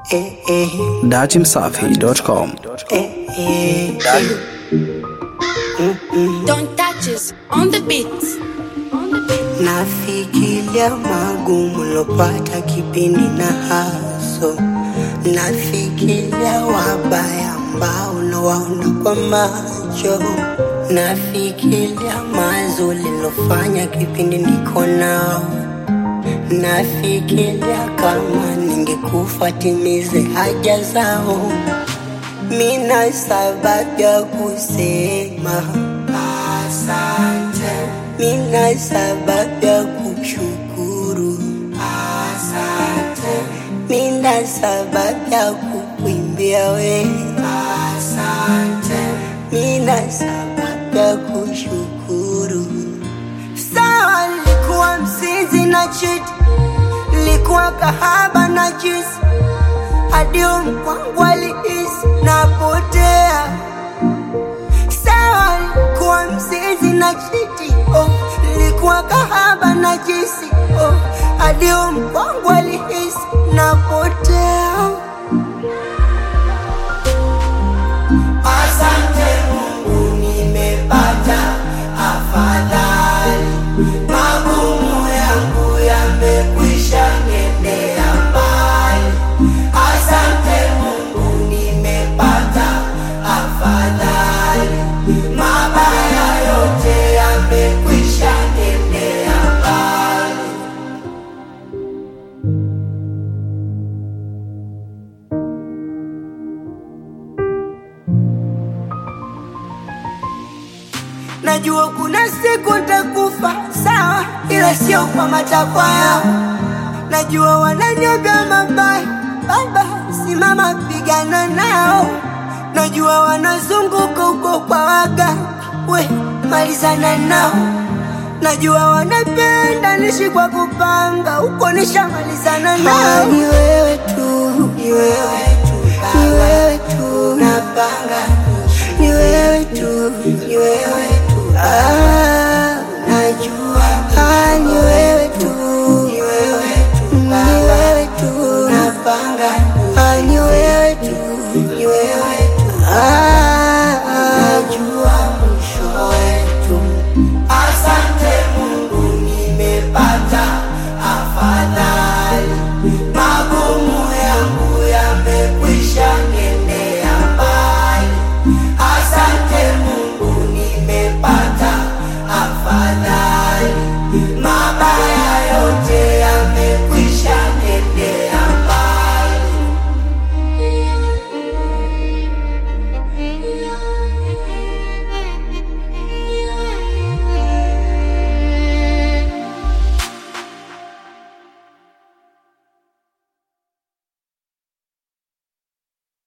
eh, eh, datimsafi.com. eh, eh. Don't touch us on the beat. On the beat. Nafikiria magumu lopata kipindi na haso, nafikiria wabaya ambao nawaona kwa macho, nafikiria mazuri lilofanya kipindi niko nao, nafikiria kama ningekufa timize haja zao. Mina sababu ya kusema asante, mina sababu ya kushukuru asante, mina sababu ya kukuimbia we asante, mina sababu ya kushukuru. Sawa, nilikuwa msizi na chiti, nilikuwa kahaba na jisi hadi mkwangu alihisi napotea. Sawa, nilikuwa mzizi na chiti oh, nilikuwa kahaba na jisi oh, hadi mkwangu alihisi napotea. Asante Mungu, nimepata afadhali, magumu yangu yamekwisha nendea mbali. Asante Mungu, nimepata afadhali, mabaya yote yamekwisha nendea mbali. Najua kuna siku nitakufa, sawa, ila sio kwa matakwa yao. Najua wananiambia mabaya, baba, simama pigana nao. Najua wanazunguka huko kwa waga, we malizana nao. Najua wanapenda nishi kwa kupanga, huko nishamalizana nao. Ni wewe tu, ni wewe tu, ni wewe tu, napanga ni wewe tu, ni wewe tu, ah, najua ah, ni wewe tu, ni wewe tu, ni wewe tu, napanga ah, ni wewe tu, ni wewe tu, ah.